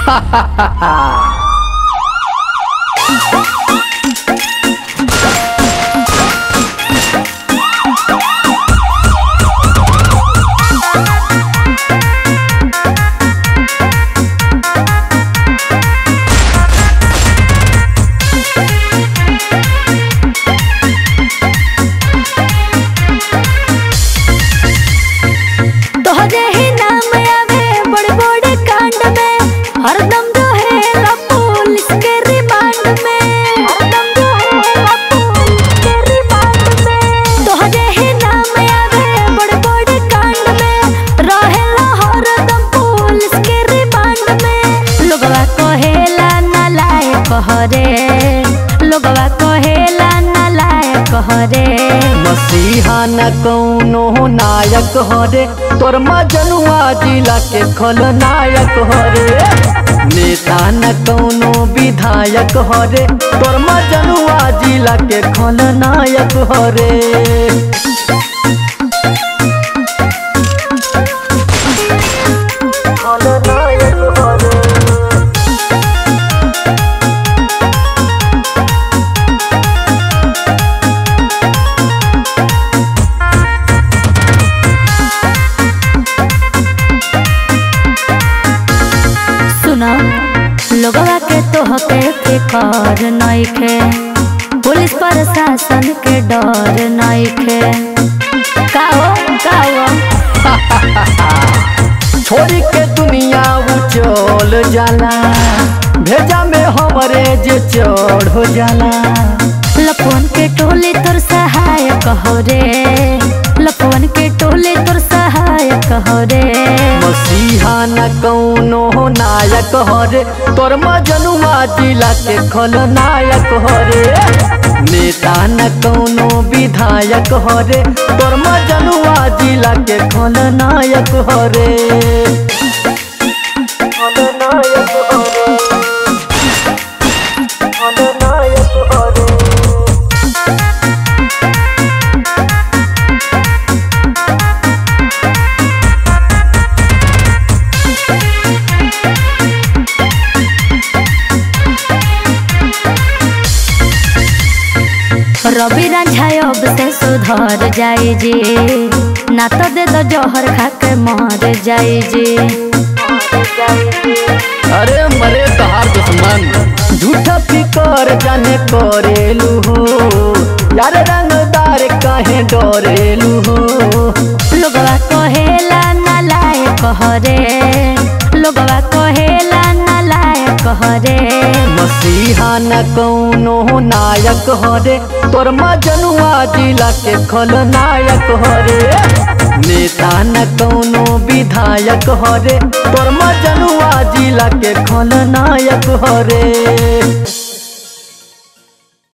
तोहरे ही नाम आवे बड़े बड़े कांड में हरदम रहेला पुलिस के रिमांड में हरदम रहेला पुलिस के रिमांड में तोहरे ही नाम आवे बड़े बड़े कांड में रहेला हरदम पुलिस के रिमांड में लोगवा कहेला नालायक हरे लोगवा कहेला नालायक हरे मसीहा न कौनो नायक हरे तोर मजनुआ जिला के खलनायक हरे नेता न कौनो विधायक हरे तोर मजनुआ जिला के खलनायक हरे खलनायक हरे सुना लोगवा के तोहके फिकर नइखे पुलिस प्रशासन के डर नइखे का हो का हो छोड़ के दुनिया वो चल जाला भेजा में हमरे जे चढ़ हो जाला लपवन के टोले तोर सहायक हो रे लपवन के टोले तोर सहायक हो रे मसीहा न कौनो नायक हरे तोर मजनुआ जिला के खलनायक हरे नेता न कौनो विधायक हरे तोर मजनुआ जिला के खलनायक हरे खलनायक हरे खलनायक हरे रवि रांझाय अब से सुधर जाई जी ना तो दे दो जहर खा के मर जाई जी अरे मरे तहार दुश्मन झूठा फिकर जाने करेलू हो यार रंगदार काहे डरेलू हो लोगवा कहेला नालायक हरे लोगवा कहेला नालायक हरे मसीहा न कौनो नायक हरे तोर मजनुआ जिला के खलनायक हरे नेता न कौनो विधायक हरे तोर मजनुआ जिला के खलनायक हरे